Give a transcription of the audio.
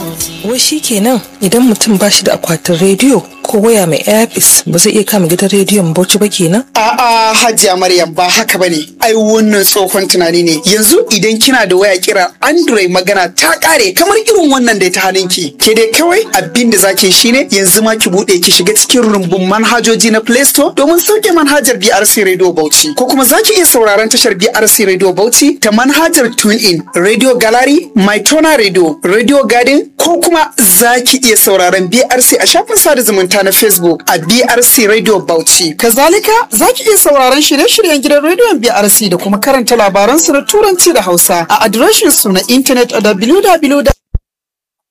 Wai shi kenan idan mutum ba shi da akwatin rediyo ko waya mai airpis ba zai iya kama gidan rediyon bauchi ba kenan? A'a Hajiya Maryam ba haka bane. Ai wannan tsohon tunani ne. Yanzu idan kina da waya kira Android magana ta kare kamar irin wannan da ta hannunki. Ke dai kawai abin da zaki shine yanzu ma ki bude ki shiga cikin rumbun manhajoji na Play Store domin sauke manhajar BRC Radio Bauchi. Ko kuma zaki iya sauraron tashar BRC Radio Bauchi ta manhajar TuneIn, Radio Gallery, MyTona Radio, Radio Garden ko kuma zaki iya sauraron BRC a shafin sada zumunta na Facebook a BRC Radio Bauchi. Kazalika za ki iya sauraron shirye-shiryen gidan rediyon BRC da kuma karanta labaransu na Turanci da Hausa a adireshin su na intanet a www